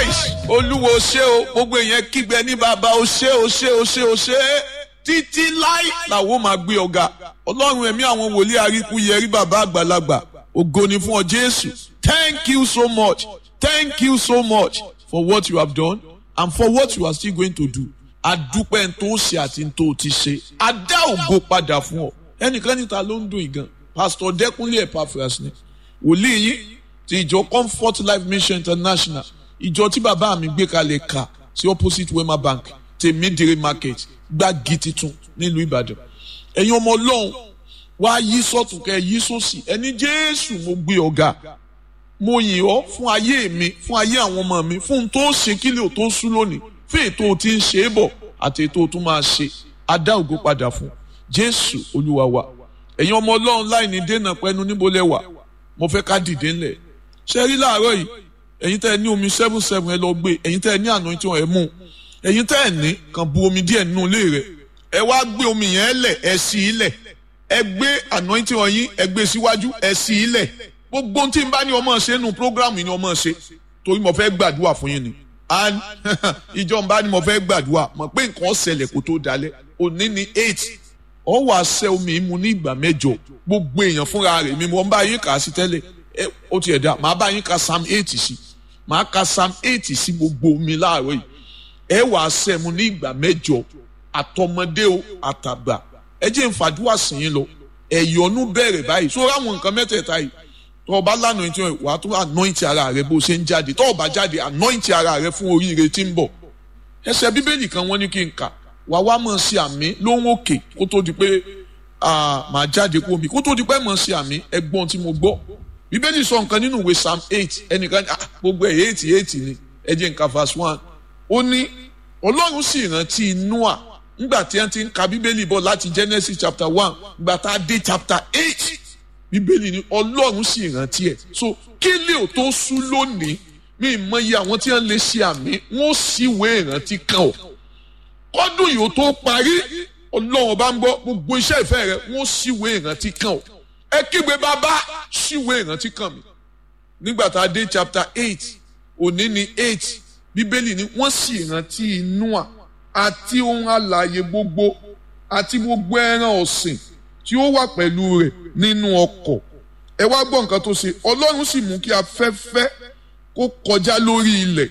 nice olúwo ṣé o gbogbo èèyàn kígbe ní bàbá o ṣé o ṣé o ṣé o ṣé títí láì làwọn máa gbé ọ̀gá ọlọ́run ẹ̀mí àwọn wòlíì àríkú yẹrí bàbá àgbàlagbà ògo ni fún ọ jésù thank you so much thank you so much for what you have done and for what you are still going to do adúpẹ́ ń tó ṣe àti ń tó ti ṣe adá ògo padà fún ọ ẹnìkan níta ló ń dùn ìgàn pastor dẹkúnlé epaphras ni wòlíì yín ti ìjọ comfort life mission international ìjọ tí bàbá mi gbé kalẹ̀ ka sí opposite wema bank tèmídìrí market gbági titun nílùú ìbàdàn ẹ̀yin ọmọ ọlọ́run wá yí sọ́tún kẹ́ yí sósì ẹni jésù mo gbé ọ̀gá mo yìn ọ́ fún ayé mi fún ayé àwọn ọmọ mi fún un tó ṣe kílẹ̀ ò tó sú lónìí fún ètò tí ń ṣe é bọ̀ àti ètò tó máa ṣe adá ògo padà fún jésù olúwa wa ẹ̀yin ọmọ ọlọ́run láì ní dènà pẹ́nu níbo lẹ wà mo fẹ́ ká dìde ńlẹ̀ ṣe rí láàárọ̀ yìí ẹ̀yin tẹ́ ẹ ní omi seven seven ẹ lọ gbé ẹ̀yin tẹ́ ẹ ní àná tí wọ́n ẹ mú ẹ̀yin tẹ́ ẹ ní kàn bu omi díẹ̀ nínú ilé rẹ̀ ẹ wá gbé omi yẹn lẹ̀ ẹ sí i lẹ̀ ẹ gbé àná tí wọ́n yín ẹ gbé síwájú ẹ sí i lẹ̀ gbogbo tí n bá ní ọmọ ṣe nù prógrámù ni ọmọ ṣe torí mo fẹ́ gbàdúrà fún yín ni and ìjọ n bá ní mo fẹ́ gbàdúrà mọ̀ pé nǹkan ṣẹlẹ̀ kó tó dalẹ̀ òní ni eight ọ wà ṣẹ́ omi mu ní ìgbà mẹ́jọ gbogbo èèyàn fúnra rẹ̀ mi mo ń bá yín kà á sí tẹ́lẹ̀ ẹ ó tiẹ̀ dá màá bá yín ka psalm eight sí màá ka psalm eight sí gbogbo omi láàárọ̀ yìí ẹ wà ṣẹ́ mu ní ìgbà mẹ́jọ àtọmọdé o àtàgbà ẹ jẹ́ nfàdúrà sìn yín lọ ẹ̀yọ́nú bẹ̀rẹ̀ báyìí sórí àwọn nǹkan mẹ́tẹ̀ẹ̀ta yìí tọ́ ọ bá lánàá tí wà á tún anoint ara rẹ bó ṣe ń jáde tọ́ ọ bá jáde anoint ara rẹ fún oríire tí ń bọ̀ ẹsẹ̀ bíbélì kan wọ́n ní kí n kà wà wá mọ̀ sí àmì lóhùn òkè kó tó di pé màá jáde kó mi kó tó di pé mọ̀ sí àmì ẹgbọ́n tí mo gbọ́ bíbélì sọ nǹkan nínú ìwé psalm eight ẹnìkan gbogbo ẹ̀ eight eight ni ẹ jẹ́ nǹkan verse one ó ní ọlọ́run sì rántí noah nígbà tí wọ́n ti ń ka bíbélì bọ̀ láti genesis chapter one nígbà tá a dé chapter eight bíbélì ni ọlọ́run sì rántí ẹ̀ so kí lè ò tó sú lónìí mi mọ iye àwọn tí wọ́n lè ṣe àmì wọ́n sì wé ìrántí kan ọ̀ kọ́dún yìí ó tó parí ọlọ́run bá ń gbọ́ gbogbo iṣẹ́ ìfẹ́ rẹ wọ́n sì wé ìrántí kan ọ̀ ẹ kígbe bàbá sì wé ìrántí kan mi nígbà tá a dé chapter eight òní ni eight bíbélì ni wọ́n sì rántí Nóà àti ohun alààyè gbogbo àti gbogbo ẹran ọ̀sìn tí ó wà pẹ̀lú rẹ̀ nínú ọkọ̀ ẹ wá gbọ́ nǹkan tó ṣe ọlọ́run sì mú kí afẹ́fẹ́ kó kọjá lórí ilẹ̀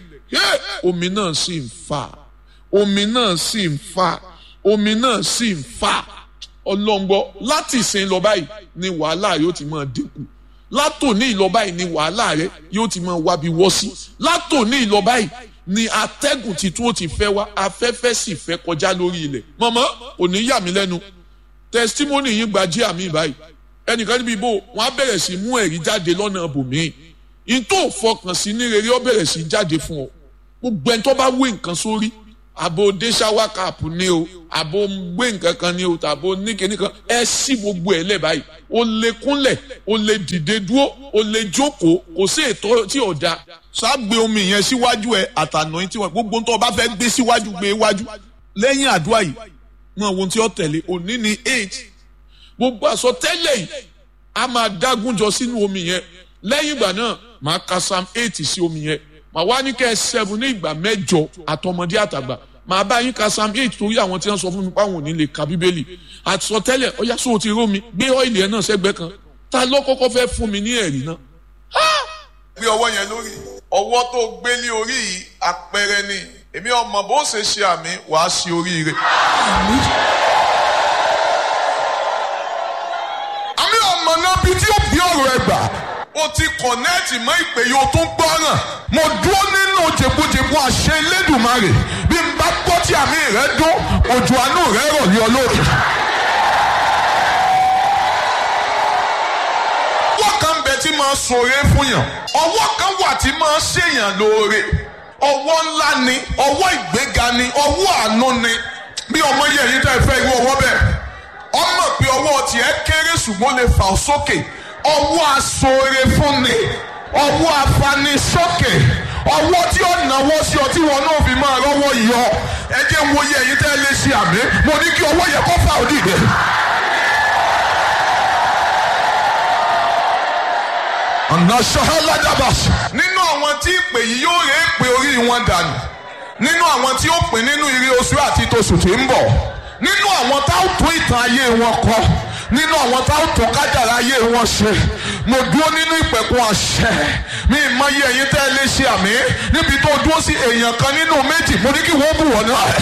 omi náà sì ń fà omi náà sì ń fà omi náà sì ń fà ọlọ́ngbọ́ láti ìsìn lọ báyìí ni wàhálà yóò ti máa dínkù látòní ìlọ báyìí ni wàhálà rẹ yóò ti máa wábi wọ́ sí látòní ìlọ báyìí ni atẹ́gùn titun ó ti fẹ́ wá afẹ́fẹ́ sì fẹ́ kọjá lórí ilẹ̀ mọ̀mọ́ kò ní yà mí lẹ́nu testimony yín gba jí àmì báyìí ẹnìkan níbi ibo wọn á bẹ̀rẹ̀ sí mú ẹ̀rí jáde lọ́nà bòmíì n tó fọkàn sí ní rere ó bẹ̀rẹ̀ sí jáde fún ọ gbogbo ẹni tó bá wé nǹkan sórí àbò dé ṣáwá káàpù ni o àbò gbé nǹkan kan ni o tàbò níkẹ́ni kan ẹ sí gbogbo ẹ̀ lẹ̀ báyìí o lè kúnlẹ̀ o lè dìde dúró o lè jókòó kò sí ètò tí ò da ṣáàgbé omi yẹn síwájú ẹ àtànà tí wọn gbogbo tó o bá fẹ́ gbé síwájú gbé wájú lẹ́yìn àdúrà yìí mọ ohun tí ó tẹ̀lé òní ni eight gbogbo àsọtẹ́lẹ̀ yìí a máa dágúnjọ sínú omi yẹn lẹ́yìn ìgbà náà máa ka psalm eight sí omi yẹn màá wá ní kẹ́ ẹ seven ní ìgbà mẹ́jọ àtọmọdé àtàgbà màá bá yín ka psalm eight torí àwọn tí wọ́n sọ fún mi páwọn ò ní lè ka bíbélì àsọtẹ́lẹ̀ ọ̀yá sóò ti rómi gbé ọ́ìlì ẹ̀ náà sẹ́gbẹ́ kan ta ló kọ́kọ́ fẹ́ fún mi ní ẹ̀rí náà. gbé ọwọ́ yẹn lórí ọwọ́ tó gbé ní orí yìí àpẹẹrẹ ni èmi ọmọ bó ṣe ṣe àmì wàá ṣe oríire. àmì ọmọ náà bíi tí ó bí ọ̀rọ̀ ẹ gbà o ti kọ̀nẹ́ẹ̀tì mọ́ ìpè yìí o tún gbọ́ràn mo dúró nínú jẹ̀gbọ́jẹ̀gbọ́ àṣẹ Elédùmarè bí n bá gbọ́ tí àmì rẹ dún òjò àánú rẹ rọ̀ ní olóòtú. ọwọ́ kan bẹ tí máa ṣoore fún yàn ọwọ́ kan wà tí máa ṣèyàn lóore ọwọ́ ńlá ni ọwọ́ ìgbéga ni ọwọ́ àánú ni bí ọmọ yẹ yín tẹ́ fẹ́ irú ọwọ́ bẹ́ẹ̀ ọmọ pé ọwọ́ tiẹ̀ kéré ṣùgbọ́n lè fà ọ́ sókè ọwọ́ aṣoore fún ni ọwọ́ afanisókè ọwọ́ tí ó náwó sí ọ tí wọn náà fi máa rọ́wọ́ yọ ẹ jẹ́ wo yẹ yín tẹ́ lè ṣe àmì mo ní kí ọwọ́ yẹ kó fà ó dìde. ọ̀nà ṣọ́háládàbàṣ. nínú àwọn tí ìpè yìí yóò rè é pé orí àṣírí wọn dànù nínú àwọn tí ó pín nínú ire oṣù àti tòṣù tí ń bọ̀ nínú àwọn tá ó tún ìtàn ayé wọn kọ nínú àwọn tá ó tún kájàrá ayé wọn ṣe mo dúró nínú ìpẹ̀kun àṣẹ mi ìmọye ẹ̀yin tẹ́ ẹ lè ṣe àmì níbi tó dúró sí èèyàn kan nínú méjì mo ní kí wọ́n bù wọ́n náà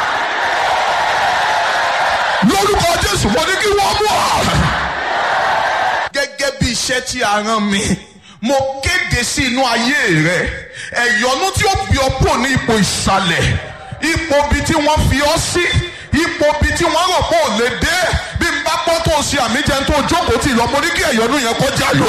lórúkọ Jésù mo ní kí wọ́n bù wọ́n. gẹ́gẹ́ bí iṣẹ́ tí a rán mi mo kéde sí inú ayé rẹ ẹ̀yọ́nú tí ó bí ọ kúrò ní ipò ìsàlẹ̀ ipò bí tí wọ́n fi ọ sí ipò bí tí wọ́n rò pé ò lè dé bí n bá pọ́ tó ṣe àmì jẹun tó jókòó tì lọ mo ní kí ẹ̀yọ́nú yẹn kọjá lọ.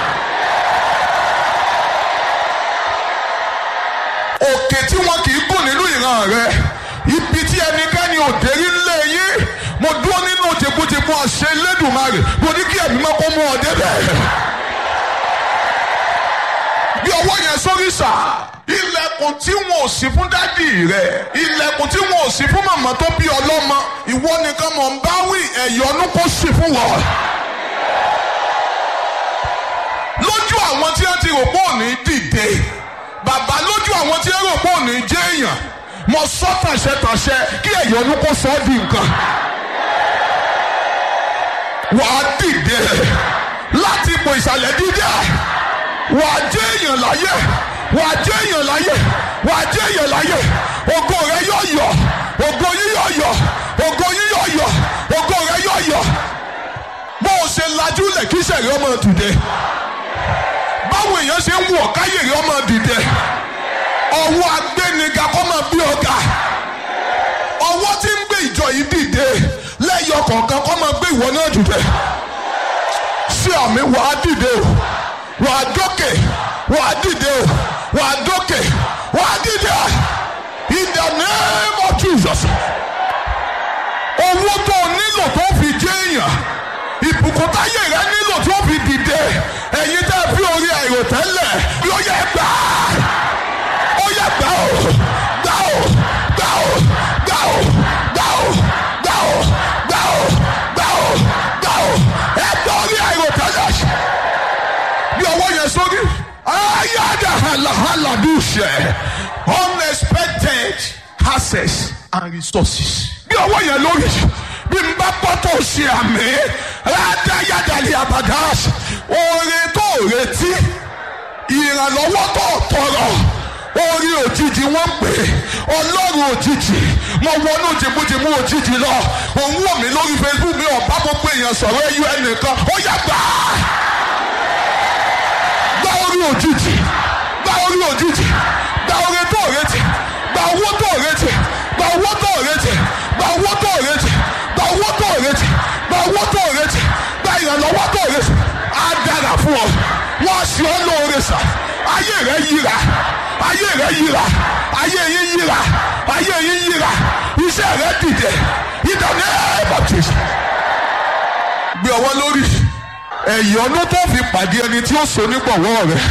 òkè tí wọn kì í gùn nínú ìran rẹ ibi tí ẹnikẹ́ni ò dé rí lé yín mo dúró nínú jẹgbójẹgbó àṣẹ Elédùmarè mo ní kí ẹ̀mí mọ́ kó mú ọ débẹ̀ bí ọwọ́ yẹn sórí sà. ilẹ̀kùn tí wọn ò sí fún dádì rẹ̀ ilẹ̀kùn tí wọn ò sí fún màmá tó bí ọlọ́mọ ìwọ nìkan mọ̀ ń bá wí ẹ̀yọ́nú kó sì fún wọn. lójú àwọn tí wọ́n ti rò pé òní dìde bàbá lójú àwọn tí wọ́n rò pé òní jẹ́ èèyàn mo sọ tàṣẹtàṣẹ kí ẹ̀yọ́nú kó sọ ọ́ di nǹkan. wàá dìde láti ipò ìsàlẹ̀ dídá wà á jẹ́ èèyàn láyé wà á jẹ́ èèyàn láyé wà á jẹ́ èèyàn láyé ògo rẹ yóò yọ ògo yín yóò yọ ògo yín yóò yọ ògo rẹ yóò yọ bó o ṣe lajú lẹ̀ kí sẹ̀rí ọmọ dìde báwo èèyàn ṣe ń wọ̀ káyè rí ọmọ dìde ọwọ́ agbẹ́niga kọ́ máa bí ọ̀gá ọwọ́ tí ń gbé ìjọ yìí dìde lẹ́yọ kọ̀ọ̀kan kọ́ máa gbé ìwọ náà dìde sí àmì wàá dìde o wà á dókè wà á dìde o wà á dókè wà á dìde in the name of Jesus. owó tó o nílò tó fi jẹ́ èèyàn ìbùkún táyé rẹ nílò tó fi dìde ẹ̀yin tẹ́ fi orí àìròtẹ́lẹ̀ yóò yẹ gbà ó yẹ gbà ó gbà ó gbà ó gbà ó gbà ó gbà ó gbà ó gbà ó gbà ó ẹ gbà orí àìròtẹ́lẹ̀ bí ọwọ́ yẹn sórí. ayáda halahala dùsẹ̀ unexpected access and resources. bí ọwọ́ yẹn lórí bí n bá bọ́ tó ṣe àmì rádáyàdàlì àbàdàs oore tó retí ìrànlọ́wọ́ tó tọrọ orí òjijì wọ́n pè ọlọ́run òjijì mo wọnú jìbújìbú òjijì lọ òun wò mí lórí Facebook mi ọ̀bá gbogbo èèyàn sọ̀rọ̀ ẹ̀yọ ẹnìkan ó yá gbàá gba orí òjijì gba orí òjijì gba orí tó retí gba owó tó retí gba owó tó retí gba owó tó retí gba owó tó retí gba owó tó retí gba ìrànlọ́wọ́ tó retí á dára fún ọ wọ́n sì ọ́ lóore sà ayé rẹ̀ yíra ayé rẹ̀ yíra ayé yín yíra ayé yín yíra iṣẹ́ rẹ̀ dìde ìdàní ẹ̀ẹ́dọ̀tì. gbé ọwọ́ lórí ẹ̀yọ́nú tó fi pàdé ẹni tí ó so nígbọ̀wọ́ rẹ̀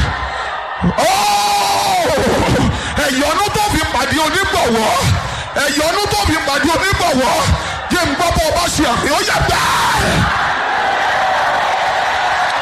ẹ̀yọ́nú tó fi pàdé onígbọ̀wọ́ ẹ̀yọ́nú tó fi pàdé onígbọ̀wọ́ jẹ́ ń gbọ́ bọ́ ọba ṣe àmì ó yà gbà